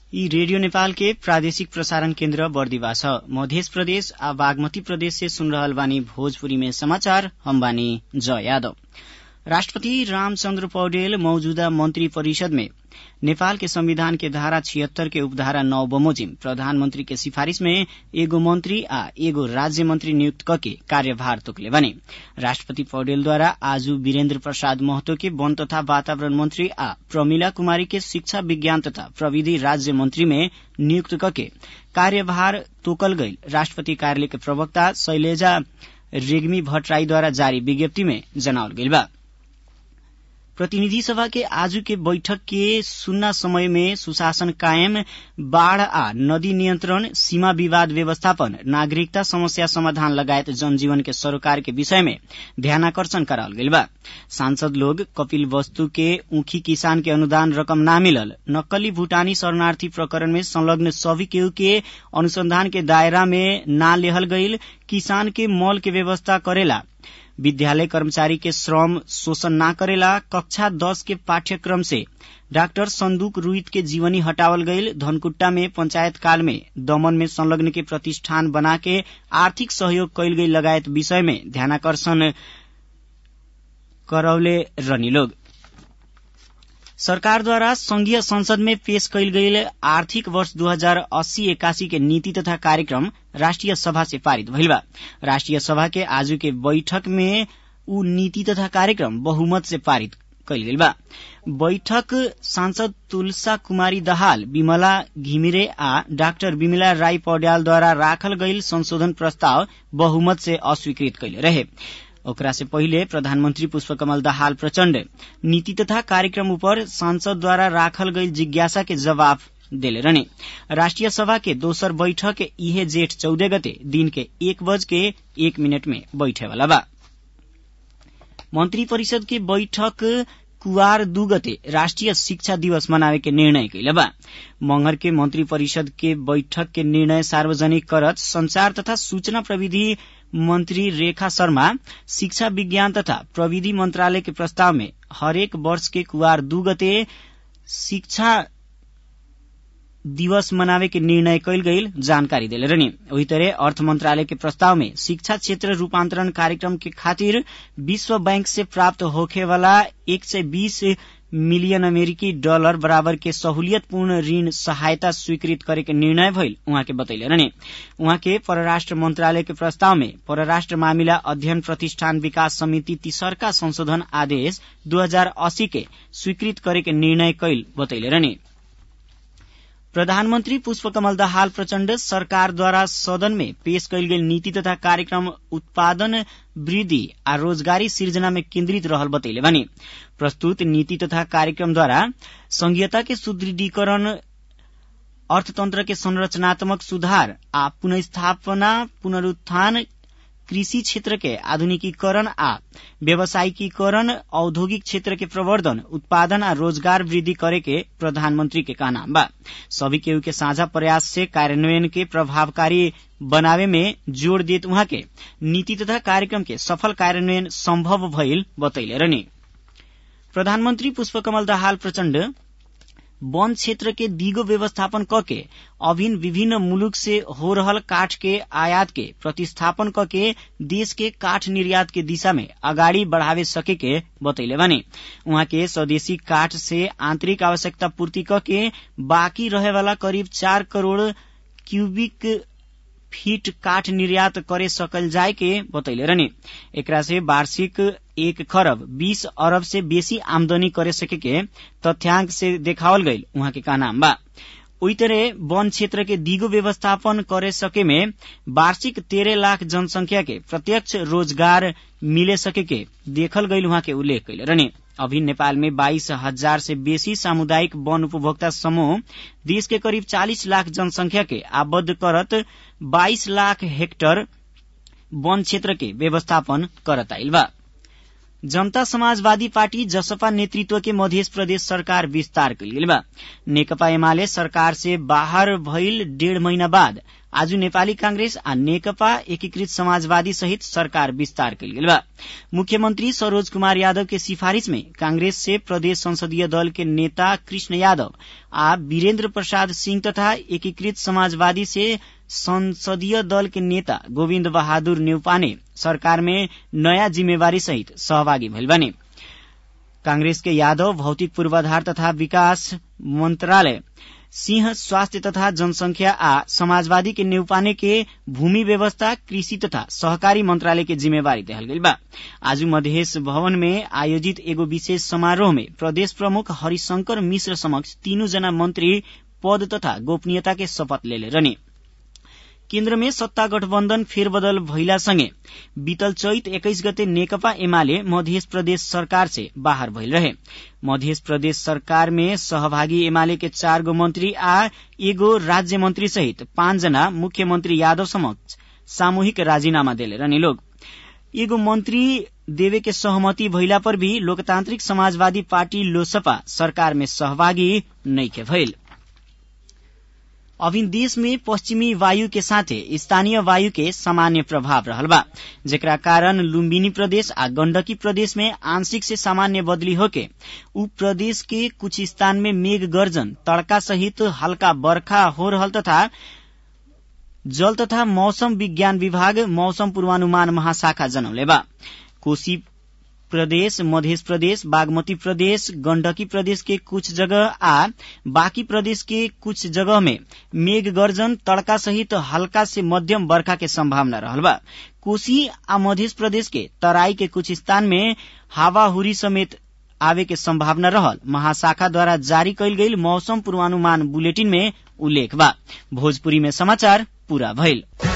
यी रेडियो नेपाल के प्रादेशिक प्रसारण केन्द्र बर्दिवा छ मध्य प्रदेश आ बागमती प्रदेश से सुन रहल बानी भोजपुरी में समाचार हम बानी जय यादव राष्ट्रपति रामचन्द्र पौडेल मौजूदा मन्त्री परिषद में नेपाल के संविधान के धारा छिहत्तर के उपधारा नौ बमोजिम प्रधानमंत्री के सिफारिश में एगो मंत्री आ एगो राज्य मंत्री नियुक्त करके कार्यभार तोकले बने राष्ट्रपति पौडेलद्वारा आज वीरेन्द्र प्रसाद महतो के वन तथा वातावरण मंत्री आ प्रमिला कुमारी के शिक्षा विज्ञान तथा प्रविधि राज्य मंत्री में नियुक्त करके कार्यभार तोकल गई राष्ट्रपति कार्यालय के प्रवक्ता शैलेजा रेग्मी भट्टराईद्वारा जारी विज्ञप्ति में जनावल गईल बा प्रतिनिधि सभा के आज के बैठक के सुन्ना समय में सुशासन कायम बाढ़ आ नदी नियन्त्रण सीमा विवाद व्यवस्थापन नागरिकता समस्या समाधान लगायत जनजीवन के सरोकार के विषय में ध्यानाकर्षण कराल गईल बा सांसद लोग कपिल वस्तु के ऊखी किसान के अनुदान रकम ना मिलल नक्कली भूटानी शरणार्थी प्रकरण में संलग्न सभी केहू के अनुसंधान के दायरा में ना लेहल गईल किसान के मॉल के व्यवस्था करेला विद्यालय कर्मचारी के श्रम शोषण न करेला कक्षा दस के पाठ्यक्रम से डाक्टर संदूक रुईत के जीवनी हटावल गईल धनकुट्टा में पंचायत काल में दमन में संलग्न के प्रतिष्ठान बना के आर्थिक सहयोग कैल गई लगायत विषय में ध्यानाकर्षण करौले रनी लोग सरकारद्वारा संघीय संसद में पेश कैल गईल आर्थिक वर्ष दू हजार अस्सी एकासी के नीति तथा कार्यक्रम राष्ट्रिय सभा से पारित भइल बा राष्ट्रिय सभा के आज के बैठक में उ नीति तथा कार्यक्रम बहुमत से पारित कैल गेल बा बैठक सांसद तुलसा कुमारी दहाल विमला घिमिरे आ डाक्टर विमला राई पौड्यालद्वारा राखल गईल संशोधन प्रस्ताव बहुमत से अस्वीकृत कैले रहे ओकरा से पहिले प्रधानमन्त्री पुष्पकमल दाहाल प्रचण्ड नीति तथा कार्यक्रम उपर सांसदद्वारा राखल गई जिज्ञासा के जवाब देले रहने राष्ट्रिय सभा के दोसर बैठक इहे जेठ चौदह गते दिन के एक बज के एक मिनट में बैठे वाला बा मंत्री परिषद के बैठक कुवार दू गते राष्ट्रिय शिक्षा दिवस मनावे के निर्णय कैले बा मंगर के मंत्री परिषद के बैठक के निर्णय सार्वजनिक करत संचार तथा सूचना प्रविधि मंत्री रेखा शर्मा शिक्षा विज्ञान तथा प्रविधि मंत्रालय के प्रस्ताव में हरेक वर्ष के कुवार दू गते शिक्षा दिवस मनावे के निर्णय कैल गईल जानकारी दिले रहनी वही तरह अर्थ मंत्रालय के प्रस्ताव में शिक्षा क्षेत्र रूपांतरण कार्यक्रम के खातिर विश्व बैंक से प्राप्त होखे वाला एक सय बीस मिलियन अमेरिकी डॉलर बराबर के सहूलियतपूर्ण ऋण सहायता स्वीकृत करे के निर्णय भइल उहाँ के बतैले रहने उहाँ के परराष्ट्र मंत्रालय के प्रस्ताव में परराष्ट्र मामिला अध्ययन प्रतिष्ठान विकास समिति तीसरका संशोधन आदेश 2080 के स्वीकृत करे के निर्णय कैल बतैले रहने प्रधानमन्त्री पुष्पकमल दाहाल प्रचण्ड सरकारद्वारा सदन में पेश कैल गेल नीति तथा कार्यक्रम उत्पादन वृद्धि आ रोजगारी सिर्जना में केन्द्रित रहल बतैले बानी प्रस्तुत नीति तथा कार्यक्रमद्वारा संघीयता के सुदृढीकरण अर्थतन्त्र के संरचनात्मक सुधार आ पुनस्थापना पुनरुत्थान कृषि क्षेत्र के आधुनिकीकरण आ व्यावसायिकीकरण औद्योगिक क्षेत्र के प्रवर्धन उत्पादन आ रोजगार वृद्धि करे के प्रधानमंत्री के कहना बा सभी केहू के साझा प्रयास से कार्यान्वयन के प्रभावकारी बनावे में जोड़ देत उहाँ के नीति तथा कार्यक्रम के सफल कार्यान्वयन सम्भव भइल बतैले रहने प्रधानमन्त्री पुष्पकमल दाहाल प्रचण्ड वन क्षेत्र के दिगो व्यवस्थापन कके अभिन विभिन्न मुलुक से हो रहल काठ के आयात के प्रतिस्थापन कके देश के काठ निर्यात के दिशा में अगाडि बढ़ावे सके के बतैले बानी उहाँ के स्वदेशी काठ से आंतरिक आवश्यकता पूर्ति कके बाँकी रहे वाला करीब चार करोड़ क्यूबिक फीट काठ निर्यात करे सकल जाय के बतैले रहने एकरा से वार्षिक एक खरब बीस अरब से बेसी आमदनी करे सके के तथ्यांक से देखावल गईल उहाँ के कहना बा ओई तरह वन क्षेत्र के दिगो व्यवस्थापन करे सके में वार्षिक तेरह लाख जनसंख्या के प्रत्यक्ष रोजगार मिले सके के देखल गईल उहाँ के उल्लेख कैले रहने अभी नेपाल में बाईस हजार से बेसी सामुदायिक वन उपभोक्ता समूह देश के करीब चालीस लाख जनसंख्या के आबद्ध करत बाईस लाख हेक्टर वन क्षेत्र के व्यवस्थापन करत आइल बा जनता समाजवादी पार्टी जसपा नेतृत्व के मध्य प्रदेश सरकार विस्तार कइल गेल बा नेकपा एमाले सरकार से बाहर भइल डेढ़ महीना बाद आज नेपाली कांग्रेस आ नेकपा एकीकृत समाजवादी सहित सरकार विस्तार कल गेल बा मुख्यमंत्री सरोज कुमार यादव के सिफारिश में कांग्रेस से प्रदेश संसदीय दल के नेता कृष्ण यादव आ वीरेन्द्र प्रसाद सिंह तथा एकीकृत समाजवादी से संसदीय दल के नेता गोविन्द बहादुर नेउपाने सरकार में नयाँ जिम्मेवारी सहित सहभागी भइल बने कांग्रेस के यादव भौतिक पूर्वाधार तथा विकास मंत्रालय सिंह स्वास्थ्य तथा जनसंख्या आ समाजवादी के नेउपाने के भूमि व्यवस्था कृषि तथा सहकारी मंत्रालय के जिम्मेवारी देहल गई बा आज मधेश भवन में आयोजित एगो विशेष समारोह में प्रदेश प्रमुख हरिशंकर मिश्र समक्ष तीनों जना मंत्री पद तथा गोपनीयता के शपथ लेले रहने केन्द्र में सत्ता गठबन्धन फेरबदल भइलासँगै बीतल चैत एक्काइस गते नेकपा एमाले मध्य प्रदेश सरकार से बाहर भइल रहे मध्य प्रदेश सरकार में सहभागी एमाले के चार गो मंत्री आ एगो राज्य मंत्री सहित पाँचजना मुख्यमंत्री यादव समक्ष सामूहिक राजीनामा देले रहने लोग एगो मंत्री देवे के सहमति भइला पर भी लोकतांत्रिक समाजवादी पार्टी लोसपा सरकार में सहभागी नइखे भइल अभिन देश में पश्चिमी वायु के साथे स्थानीय वायु के सामान्य प्रभाव रहल बा जेकरा कारण लुम्बिनी प्रदेश आ गण्डकी प्रदेश में आंशिक से सामान्य बदली होके उ प्रदेश के कुछ स्थान में मेघ गर्जन तड़का सहित हल्का बर्खा हो रहल तथा जल तथा मौसम विज्ञान विभाग मौसम पूर्वानुमान महाशाखा जनौले बा कोशी प्रदेश मध्य प्रदेश बागमती प्रदेश गण्डकी प्रदेश के कुछ जगह आ बाकी प्रदेश के कुछ जगह में मेघ गर्जन तड़का सहित हल्का से मध्यम बर्खा के संभावना रहल बा कोशी आ मध्य प्रदेश के तराई के कुछ स्थान में हावाहुरी समेत आवे के संभावना रहल महाशाखा द्वारा जारी कयल गईल मौसम पूर्वानुमान बुलेटिन में उल्लेख बा भोजपुरी में समाचार पूरा भइल